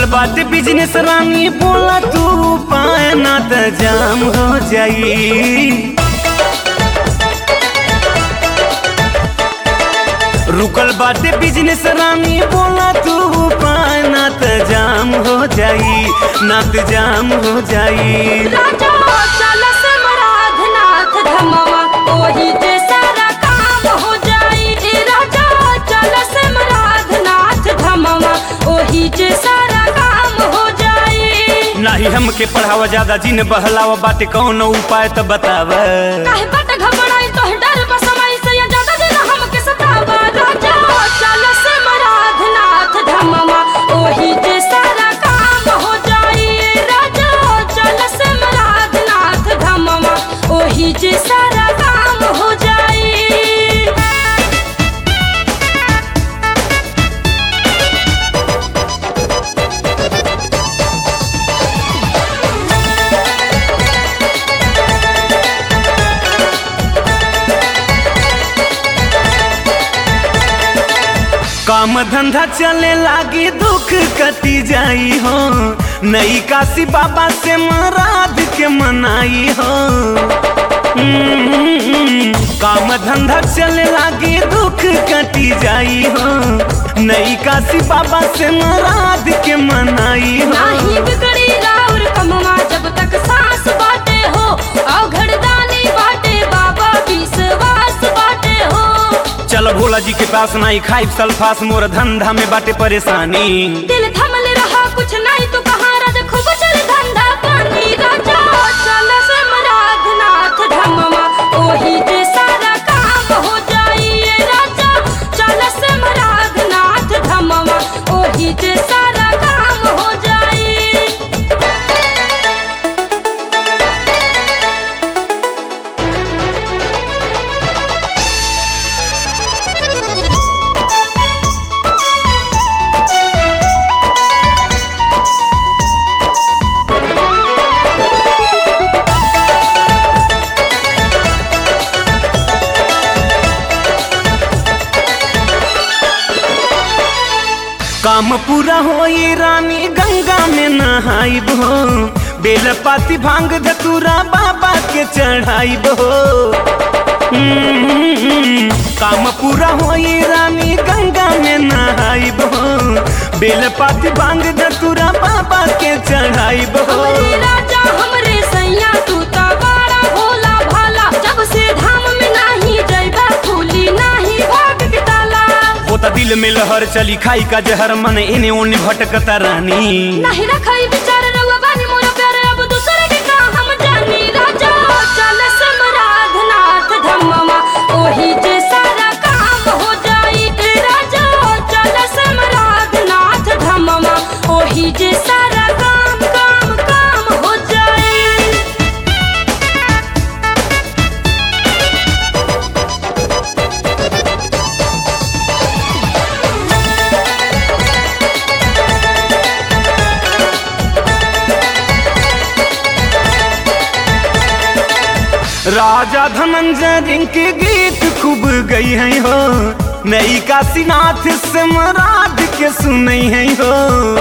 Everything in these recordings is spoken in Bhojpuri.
बाटे बिजनेस रानी बोला तू पाए ना त जाम हो जाई रुकल बाटे बिजनेस रानी बोला तू पाए ना त जाम हो जाई ना त जाम हो जाई राजा चल समराधनाथ धमवा ओही जे सारा काम हो जाई ए राजा चल समराधनाथ धमवा ओही जे सारा काम हो जाई नाही हमके पढ़ावा ज्यादा जिन बहलावा बाटे कौन उपाय त बताव काहे बट घबराई तो डर बसमाई से या ज्यादा दिन हमके सतावा राजा चल समराधनाथ धमवा ओही जे सारा काम हो जाई ए राजा चल समराधनाथ धमवा ओही जे सारा काम हो जाई काम धंधा चले लागी दुख कटी जाई हो नई काशी बाबा से मराद के मनाई हो हम्म, काम धंधा चले लागी दुख कटी जाई हो नई काशी बाबा से मराद के मनाई हो नाही बिगड़ी राउर कमवा जब तक सांस बाटे हो अवघड़दानी बाटे बाबा विश्वास बाटे हो चल भोला जी के पास नहीं खाई सल्फास मोर धंधा में बाटे परेशानी दिल थमल रहा कुछ नहीं तो कहाँ राज खूब चल धंधा पानी राजा चल समराधनाथ धमवा ओही जे सारा काम हो जाई ए राजा चल समराधनाथ धमवा ओही जे सारा काम हो जाई काम पूरा होई रानी गंगा में नहाइब हो बेल पाती भांग धतूरा बाबा के चढ़ाइब हो हम्म, काम पूरा होई रानी गंगा में नहाइब हो बेल पाती भांग धतूरा बाबा के चढ़ाइब हो हमरे राजा हमरे सैया तू त बड़ा भोला भाला जब से धाम में नाही जइबा खुली नाही भाग के ताला होता दिल में लहर चली खाई का जहर मन इने ओने भटकता रानी नाही रखई विचार रउआ बानी मोर प्यारे अब दूसरे के का हम जानी राजा चल समराधनाथ धमवा ओही जे सारा काम हो जाई ए राजा चल समराधनाथ धमवा ओही जे सारा काम काम काम हो जाई राजा धनंजय के गीत खूब गई है हो नई काशीनाथ से मराद के सुनई है हो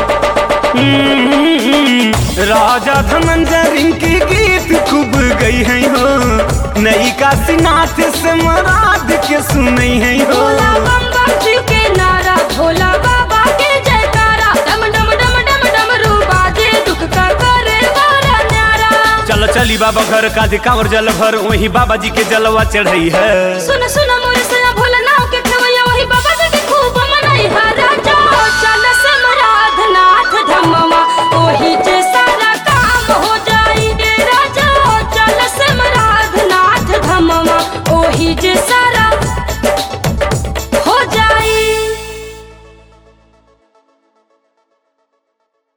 हम्म, राजा धनंजय के गीत खूब गई है हो नई काशीनाथ से मराद के सुनई है हो भोला बम बम शिव के नारा भोला बाबा के जयकारा डम डम डम डम डम रूबा जे दुख का करे वारा न्यारा चल चली बाबा घर का जे कांवर जल भर वही बाबा जी के जलवा चढ़ई है सुन सुन मोर सया भोला नाव के खेवैया वही बाबा जी के खूब मनाई हा राजा चल समराधनाथ धमवा